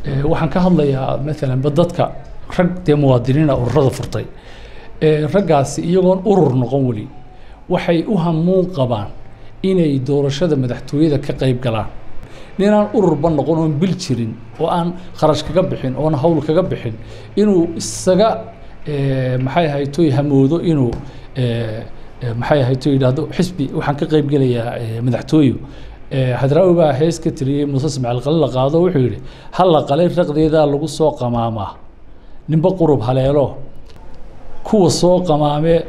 waxaan ka hadlayaa maalanba dadka rag dee muwaadiniina ururada furtay raggaasi iyagoon urur noqon weli waxay u hamuun qabaan inay doorashada madaxtooyada ka qayb galaan ninaan ururba noqon oon bil jirin oo aan kharash kaga bixin oon hawl kaga bixin inuu isaga maxay ahaytoy hamoodo inuu maxay ahayto yidhaahdo xisbi waxaan ka qayb gelayaa madaxtooyo hadraawi baa hees ka tiriyey muuse ismaaciil qale la qaado wuxuu yidhi halla qalay raqdeedaa lagu soo qamaamaa ninba qurub haleelo kuwa soo qamaamee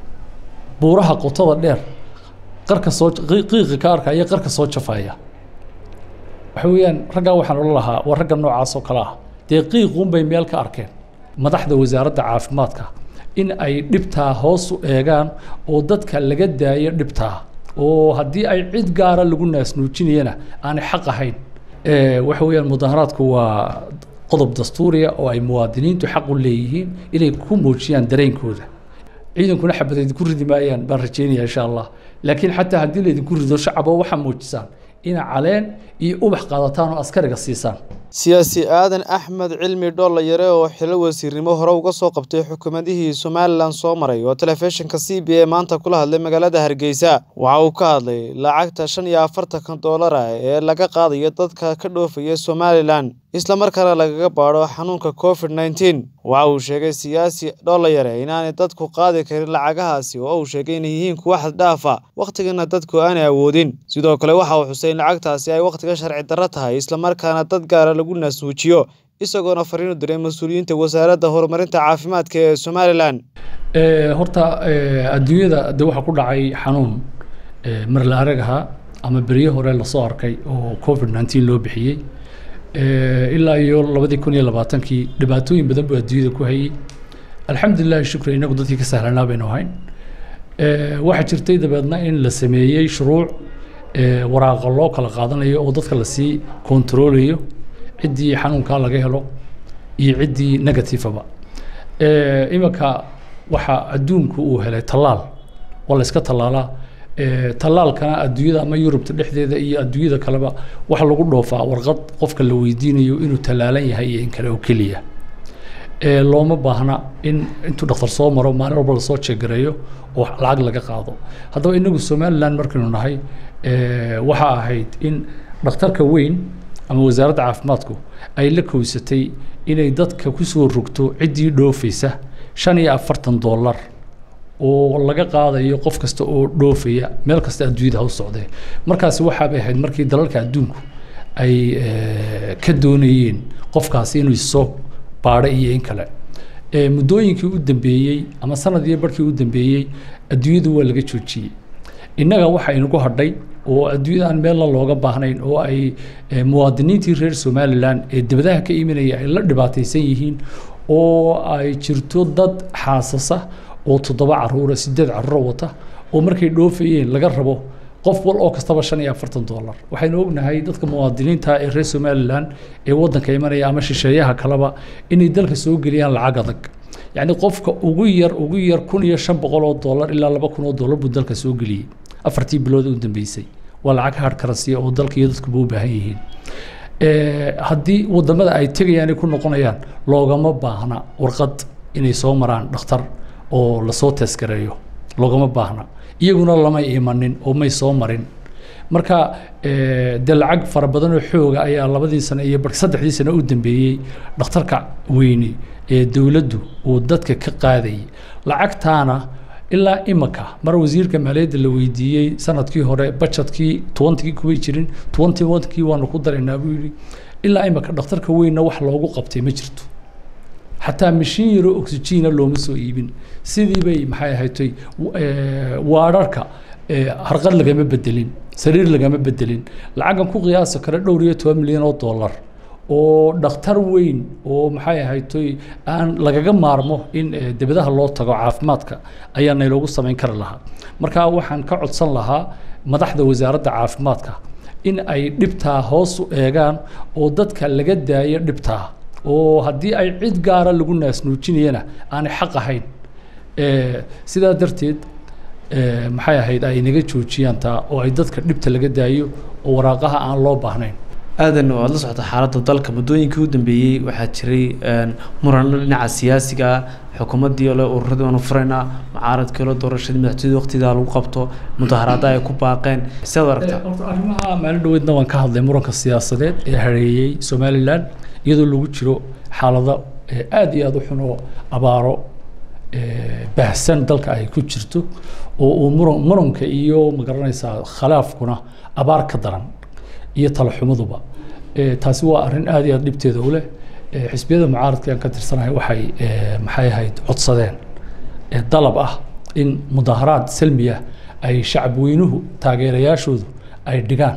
buuraha qotada dheer qarka soo qiiqi ka arkaya qarka soo jafaya waxa weeyaan raggaa waxaan odhan lahaa waa ragga noocaas oo kale ah dee qiiquunbay meel ka arkeen madaxda wasaaradda caafimaadka in ay dhibtaa hoos u eegaan oo dadka laga daayo dhibtaa oo haddii ay cid gaara lagu naasnuujinayana aanay xaq ahayn waxa weeyaan mudaharaadku waa qodob dastuuriya oo ay muwaadiniintu xaq u leeyihiin inay ku muujiyaan dareenkooda ciidankuna xabad idinku ridi maayaan baan rajeynaya insha allah laakiin xataa haddii laydinku rido shacabo waxaa muujisaan ina caleen iyo ubax qaadataan oo askariga siisaan siyaasi aadan axmed cilmi dhoollayare oo xilo wasiirnimo hore uga soo qabtay xukuumadihii somalilan soo maray oo telefishinka c b a maanta kula hadlay magaalada hargeysa waxa uu ka hadlay lacagta shan iyo afartanka doolara ee laga qaadayo dadka ka dhoofaya somalilan islamarkaana lagaga baadho xanuunka covid nneteen waxa uu sheegay siyaasi dhoollayare inaanay dadku qaadi karin lacagahaasi oo uu sheegay inay yihiin kuwa xaddhaafa wakhtigana dadku aanay awoodin sidoo kale waxa uu xusay in lacagtaasi ay wakhtiga sharci darro tahay islamarkaana dad gaara lagu naasnuujiyo isagoona fariin u diray mas-uuliyiinta wasaaradda horumarinta caafimaadka ee somalilan horta adduunyada de waxaa ku dhacay xanuun mar la arag ahaa ama berye hore lasoo arkay oo covid nneteen loo bixiyey ilaa iyo labadii kun iyo labaatankii dhibaatooyin badan buu adduunyada ku hayey alxamdulilahi shukri inagu dadkii ka sahlanaa baynu ahayn waxaa jirtay dabeedna in la sameeyey shuruuc waraaqa loo kala qaadanayo oo dadka lasii kontaroolayo ciddii xanuunkaa laga helo iyo ciddii negatifaba iminka waxaa adduunku uu helay tallaal waa la iska tallaalaa tallaalkana adduunyada ama yurubta dhexdeeda iyo adduunyada kaleba waxa lagu dhoofaa warqad qofka la weydiinayo inuu tallaalan yahay iyo in kale oo keliya looma baahna in intuu dhakhtar soo maro maalin walba lasoo jeegareeyo oo lacag laga qaado haddaba inagu somalilan markaynu nahay waxa ahayd in dhakhtarka weyn ama wasaaradda caafimaadku ay la kowsatay inay dadka kusoo rogto ciddii dhoofaysa shan iyo afartan dollar oo laga qaadayo qof kasta oo dhoofaya meel kasta adduunyada ha u socdee markaasi waxaabay ahayd markii dalalka adduunku ay ka doonayeen qofkaasi inuu soo baadho iyo in kale muddooyinkii u dambeeyey ama sanadii barkii u dambeeyey adduunyadu waa laga joojiyey innaga waxa inagu hadhay oo adduunyada aan meelna looga baahnayn oo ay muwaadiniintii reer somalilan ee dibadaha ka imanaya ay la dhibaataysan yihiin oo ay jirto dad xaasasa oo toddoba caruura sideed caruuro wata oo markay dhoofayeen laga rabo qof wal oo kastaba shan iyo afartan dollar waxaynu ognahay dadka muwaadiniinta ee reer somalilan ee waddanka imanaya ama shisheeyaha kaleba inay dalka soo geliyaan lacag adag yacni qofka ugu yar ugu yar kun iyo shan boqol oo dollar ilaa laba kun oo dollar buu dalka soo geliyey afartii bilood u dambeysay waa lacag hard currency oo dalka iyo dadkuba u baahan yihiin haddii wadamada ay tegayaan ay ku noqonayaan loogama baahna warqad inay soo maraan dhakhtar oo lasoo teeskareeyo loogama baahna iyaguna lama imanin oo may soo marin marka dee lacag fara badan oo xooga ayaa labadii sano iyo saddexdii sano u dambeeyey dhakhtarka weyni ee dowladdu uu dadka ka qaadayay lacagtaana ilaa imika mar wasiirka maaliyadda la weydiiyey sanadkii hore bajetkii tobankii kumay jirin tobantii wankii waanu ku daraynaa buu yidhi ilaa imika dhakhtarka weynna wax loogu qabtay ma jirto xataa mashiin yaroo oxygiina looma soo iibin sidii bay maxay ahatay waararka harqad lagama bedelin sariir lagama bedelin lacagan ku qiyaasi kara dhowr iyo toban milyan oo dollar oo dhakhtar weyn oo maxay ahatay aan lagaga maarmo in dibadaha loo tago caafimaadka ayaa nayloogu samayn kari lahaa marka waxaan ka codsan lahaa madaxda wasaaradda caafimaadka in ay dhibtaa hoos u eegaan oo dadka laga daayo dhibtaa oo haddii ay cid gaara lagu naasnuujinayana aanay xaq ahayn sidaa darteed maxay ahayd ay naga joojiyaan taa oo ay dadka dhibta laga daayo oo waraaqaha aan loo baahnayn aadan oo aada la socota xaaladda dalka muddooyinkii u dambeeyey waxaa jiray muranno dhinaca siyaasiga xukuumaddii ole ururadii aanu furaynaa mucaaradkii ole doorashadii madaxtooyada waqtigaa lagu qabto mudaharaada ay ku baaqeen sidaad aragtaa horta arrimaha maalin dhaweydna waan ka hadlay muranka siyaasadeed ee hareeyey somalilan iyadoo lagu jiro xaalado aada iyo aada u xun oo abaaro baahsan dalka ay ku jirto oo uu muran muranka iyo magaranaysaa khilaafkuna abaar ka daran iyo talaxumaduba taasi waa arrin aada iyo aada dhibteeda u leh xisbiyada mucaaradka aan ka tirsanahay waxay maxay ahayd codsadeen dalab ah in mudaharaad salmiya ay shacab weynuhu taageerayaashoodu ay dhigaan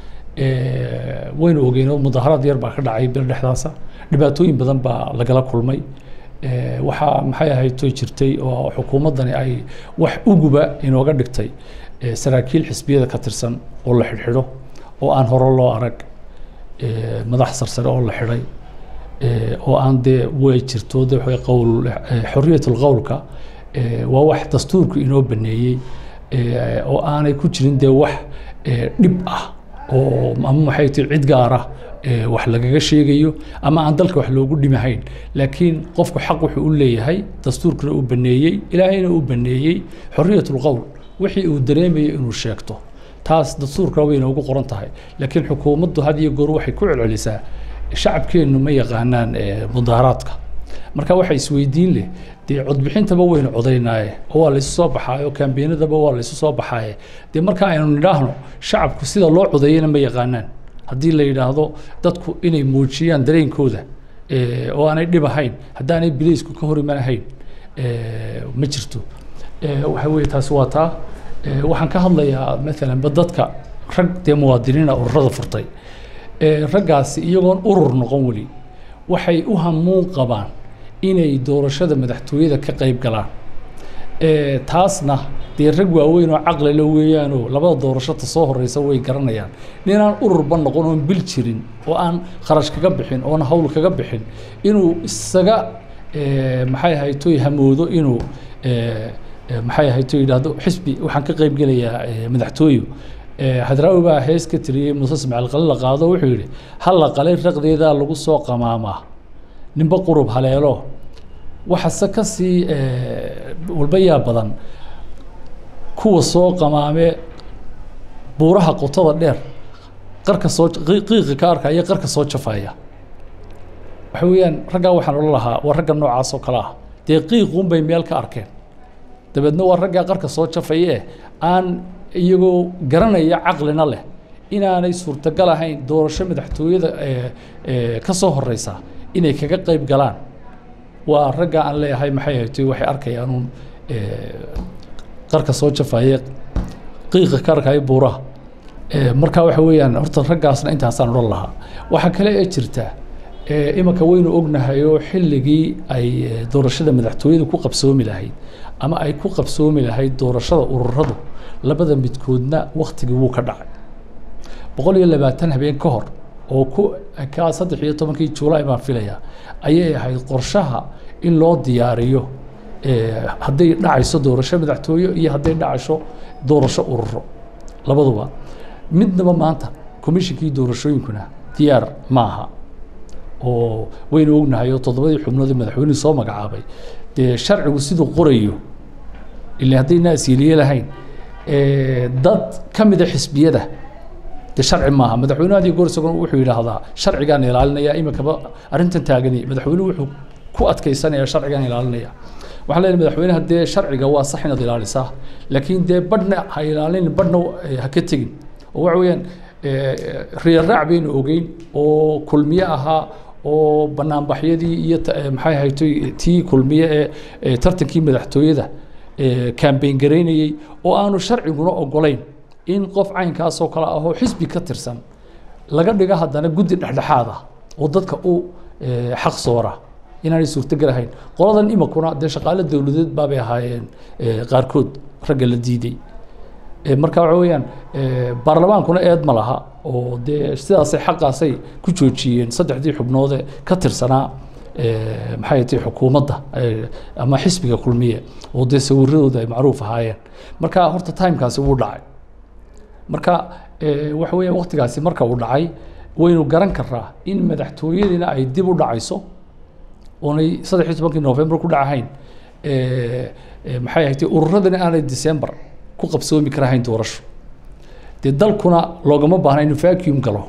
waynu ogeyn oo mudaharaad yar baa ka dhacay bir dhexdaasa dhibaatooyin badan baa lagala kulmay waxaa maxay ahayd toy jirtay oo xukuumaddani ay wax uguba inooga dhigtay saraakiil xisbiyada ka tirsan oo la xidhxidho oo aan hore loo arag madax sarsare oo la xidhay oo aan dee way jirto de qowl xorriyatul qowlka waa wax dastuurku inoo baneeyey oo aanay ku jirin dee wax dhib ah oo ama maxay tahay cid gaar ah wax lagaga sheegayo ama aan dalka wax loogu dhimahayn laakiin qofku xaq wuxuu u leeyahay dastuurkuna uu baneeyey ilaahayna uu baneeyey xorriyatul qowl wixii uu dareemayo inuu sheegto taas dastuurkana way inoogu qoran tahay laakiin xukuumaddu had iyo goor waxay ku celcelisaa shacabkeennu ma yaqaanaan mudaharaadka marka waxa isweydiin leh dee codbixintaba waynu codaynaaye oo waa laysu soo baxaaye oo kaambeenadaba waa laysu soo baxaaye dee marka aynu nidhaahno shacabku sida loo codeeyana ma yaqaanaan haddii la yidhaahdo dadku inay muujiyaan dareenkooda oo aanay dhib ahayn haddaanay bilaysku ka hor imanahayn ma jirto waxa weye taasi waa taa waxaan ka hadlayaa maalan ba dadka rag dee muwaadiniina ururada furtay raggaasi iyagoon urur noqon weli waxay u hamuun qabaan inay doorashada madaxtooyada ka qayb galaan taasna dee rag waaweyn oo caqlila weeyaanoo labada doorashota soo horeysa way garanayaan ninaan ururba noqon oon bil jirin oo aan kharash kaga bixin oon hawl kaga bixin inuu isaga maxay ahaytoy hamoodo inuu maxay ahayto yidhaahdo xisbi waxaan ka qayb gelayaa madaxtooyo hadraawi baa hees ka tiriyey muuse ismaaciil qale la qaado wuxuu yidhi hal la qalay raqdeedaa lagu soo qamaamaa ninba qurub haleelo waxase ka sii walbayaa badan kuwa soo qamaamee buuraha qotada dheer qarka soo qiiqa ka arkaya qarka soo jafaya waxa weeyaan raggaa waxaan odhan lahaa waa ragga noocaas oo kale ah dee qiiquunbay meel ka arkeen dabeedna waa raggaa qarka soo jafaya eh aan iyagoo garanaya caqlina leh inaanay suurtagal ahayn doorasho madaxtooyada ka soo horeysa inay kaga qayb galaan waa ragga aan leeyahay maxay haytay waxay arkayaanuun qarka soo jafaya qiiqa ka arkaya buuraha marka waxa weeyaan horta raggaasna intaasaan odhan lahaa waxaa kale ee jirta imanka waynu ognahay oo xilligii ay doorashada madaxtooyada ku qabsoomi lahayd ama ay ku qabsoomi lahayd doorashada ururadu labada midkoodna waktigii wuu ka dhacay boqol iyo labaatan habeen ka hor oo ku ka saddex iyo tobankii juulaay baan filayaa ayay ahayd qorshaha in loo diyaariyo hadday dhacayso doorasho madaxtooye iyo hadday dhacayso doorasho ururo labaduba midnaba maanta komishinkii doorashooyinkuna diyaar ma aha oo waynu ognahay oo toddobadii xubnoodii madaxweynuhu soo magacaabay dee sharcigu siduu qorayo ila haddayna asiiliye lahayn dad ka mida xisbiyada de sharci maaha madaxweynuhu hadii goor isaguna wuxuu yidhaahdaa sharcigaan ilaalinaya iminkaba arrintan taagani madaxweynuhu wuxuu ku adkaysanaya sharcigaan ilaalinaya waxaan leenahay madaxweynaha dee sharciga waa sax inaad ilaalisaa laakiin dee badhna ha ilaalin badhna ha ka tegin oo waxa weeyaan riyaraac baynu ogeyn oo kulmiye ahaa oo banaanbaxyadii iyo maxay ahaytoy tii kulmiye ee tartankii madaxtooyada kambeyn garaynayey oo aanu sharciguna ogolayn in qof caynkaasoo kale ahoo xisbi ka tirsan laga dhigo haddana guddi dhexdhexaad ah oo dadka u xaq soora inaanay suurtogal ahayn qoladan imakuna dee shaqaale dowladeed baabay ahaayeen qaarkood ragga la diiday marka waxa weeyaan baarlamaankuna eed ma laha oo dee sidaasay xaqaasay ku joojiyeen saddexdii xubnoode ka tirsanaa maxay tahay xukuumadda ama xisbiga kulmiye oo dee sawiradooda ay macruuf ahaayeen marka horta timekaasi wuu dhacay marka waxa weeya waktigaasi marka uu dhacay waynu garan karaa in madaxtooyadiina ay dib u dhacayso oonay saddex iyo tobankii november ku dhacahayn maxay ahayd ururadani aanay december ku qabsoomi karahayn doorasho dee dalkuna loogama baahna inuu vacuum galo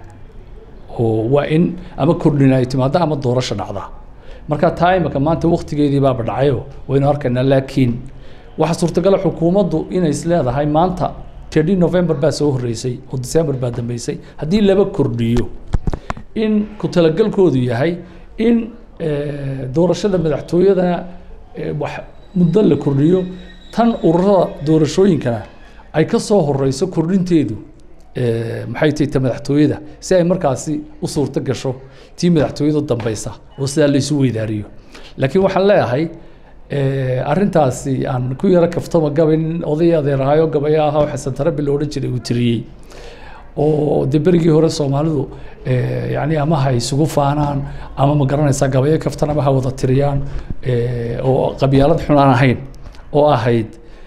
oo waa in ama kordhin ay timaado ama doorasho dhacda marka taa imika maanta waktigeedii baaba dhacayo waynu arkaynaa laakiin waxaa suurtagala xukuumaddu inay is leedahay maanta tedi november baa soo horreysay oo december baa dambeysay haddii laba kordhiyo in ku talagalkoodu yahay in doorashada madaxtooyadana wax muddo la kordhiyo tan ururada doorashooyinkana ay ka soo horeyso kordhinteedu maxay tahay ta madaxtooyada si ay markaasi u suurto gasho tii madaxtooyadu dambeysa oo sidaa laysu weydaariyo laakiin waxaan leeyahay arrintaasi aan ku yaro kaftama gabay nin oday adeerahayo gabaya ahaa xasan tarabi la odhan jiray uu tiriyey oo dee berigii hore soomaalidu yani ama ha isugu faanaan ama ma garanaysaa gabayo kaftanaba ha wada tiriyaan oo qabyaalad xun aan ahayn oo ahayd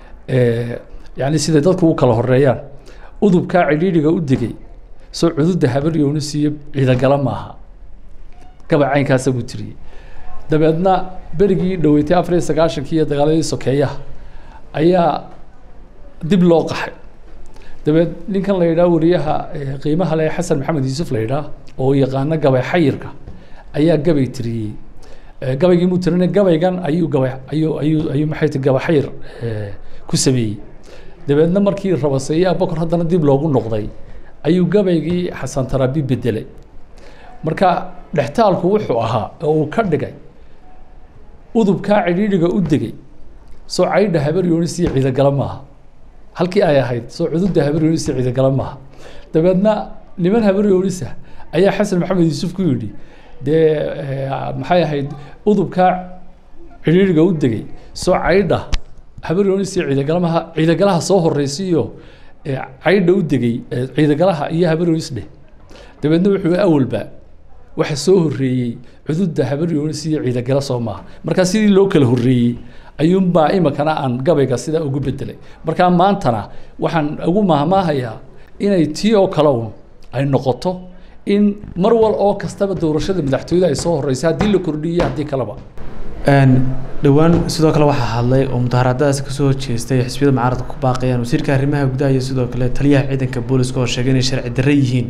yani siday dadku u kala horeeyaan udubkaa cidhiidhiga u degay soo cududda habaryoonu siiyo ciidagala maaha gabay caynkaasa buu tiriyey dabeedna berigii dhaweytay afar iyo sagaashankii iyo dagaaladii sokeeyaha ayaa dib loo qaxay dabeed ninkan la yidhaha wariyaha qiimaha le xasan maxamed yuusuf la yidhaah oo yaqaano gabay xayirka ayaa gabay tiriyey gabaygii muu tirinay gabaygan ayuu gabay ayuu ayuu ayuu maxay ti gabay xayir ku sameeyey dabeedna markii rabaseeye abakor haddana dib loogu noqday ayuu gabaygii xasan tarabi bedelay marka dhextaalku wuxuu ahaa oo uu ka dhigay udubkaa cidhiidhiga u degay soo caydha habaryoonis iyo ciidagala maaha halkii ay ahayd soo cududda habaryoonis iyo ciidagala maaha dabeedna niman habaryoonisa ayaa xasan maxamed yuusuf ku yidhi dee maxay ahayd udubkaa cidhiidhiga u degay soo caydha habaryoonis iyo ciidagala ciidagalaha soo horeysiiyo caydha u degay ciidagalaha iyo habaryoonis dheh dabeedna wuxuu awalba waxa soo horreeyey cududda habaryoonis iyo ciidagala soo maaha markaa sidii loo kala horreeyey ayuunbaa imikana aan gabayga sidaa ugu bedelay markaa maantana waxaan ugu mahmaahayaa inay tii oo kale un ay noqoto in mar wal oo kastaba doorashada madaxtooyada ay soo horeysa haddii la kordhiyo haddii kaleba dhowaan sidoo kale waxaa hadlay oo mudaharaadadaas kasoo horjeestay xisbiyada mucaaradka ku baaqayaan wasiirka arrimaha gudaha iyo sidoo kale taliyaha ciidanka booliska oo sheegay inay sharci darre yihiin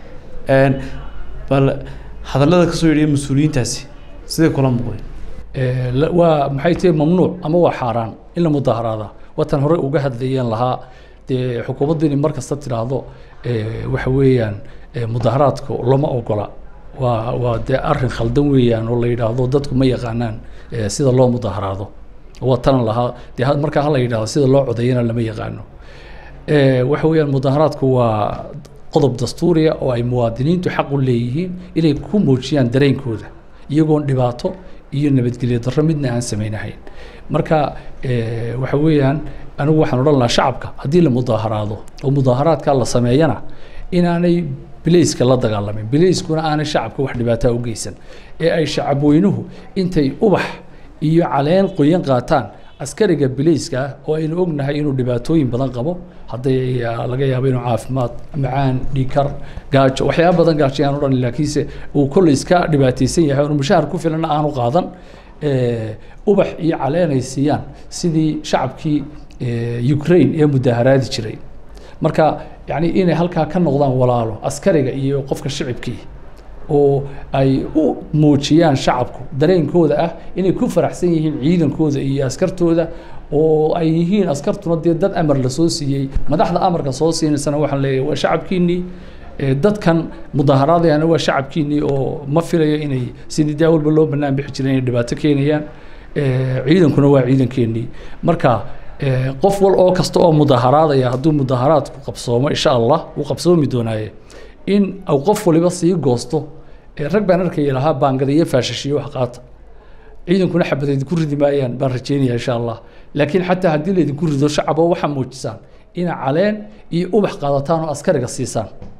bal hadallada kasoo yidhiya mas-uuliyiintaasi siday kula muuqdeen waa maxay tihi mamnuuc ama waa xaaraan in la mudaharaada watan hore uga hadlayeen lahaa dee xukuumaddu inay mar kasta tidhaahdo waxa weeyaan mudaharaadka lama ogola waa waa dee arrin khaldan weeyaan oo la yidhaahdo dadku ma yaqaanaan sida loo mudaharaado waa tanan lahaa dee markaa hala yidhahdo sida loo codeeyana lama yaqaano waxa weeyaan mudaharaadku waa qodob dastuuriya oo ay muwaadiniintu xaq u leeyihiin inay ku muujiyaan dareenkooda iyagoon dhibaato iyo nabadgelyo darro midna aan samaynahayn marka waxa weeyaan anigu waxaan odhan lahaa shacabka haddii la mudaharaado oo mudaharaadka la sameeyana inaanay bilayska la dagaalamin bilayskuna aanay shacabka wax dhibaataa u geysan ee ay shacabweynuhu intay ubax iyo caleen qoyan qaataan askariga bilayska ah oo aynu ognahay inuu dhibaatooyin badan qabo hadday laga yaabo inuu caafimaad macaan dhiikar gaajo waxyaaba badan gaajo aan odhan laakiinse uu kolley iska dhibaataysan yahay oonu mushaahar ku filanna aanu qaadan ubax iyo caleen ay siiyaan sidii shacabkii ukraine ee mudaharaadi jiray marka yani inay halkaa ka noqdaan walaalo askariga iyo qofka shicibkii oo ay u muujiyaan shacabku dareenkooda ah inay ku faraxsan yihiin ciidankooda iyo askartooda oo ay yihiin askartuna dee dad amar la soo siiyey madaxda amarka soo siinaysana waxaan leeyahay waa shacabkiinnii dadkan mudaharaadayana waa shacabkiinnii oo ma filayo inay sidii daa walba loo bannaan bixi jiray inay dhibaato keenayaan ciidankuna waa ciidankeenii marka qof wal oo kasta oo mudaharaadaya hadduu mudaharaadku qabsoomo insha allah wuu qabsoomi doonaaye in au qof waliba sii goosto rag baan arkaya lahaa baangadayo faashashiyo wax qaata ciidankuna xabad idinku ridi maayaan baan rajeynaya insha allah laakiin xataa haddii laydinku rido shacabo waxaa muujisaan ina caleen iyo ubax qaadataan oo askariga siisaan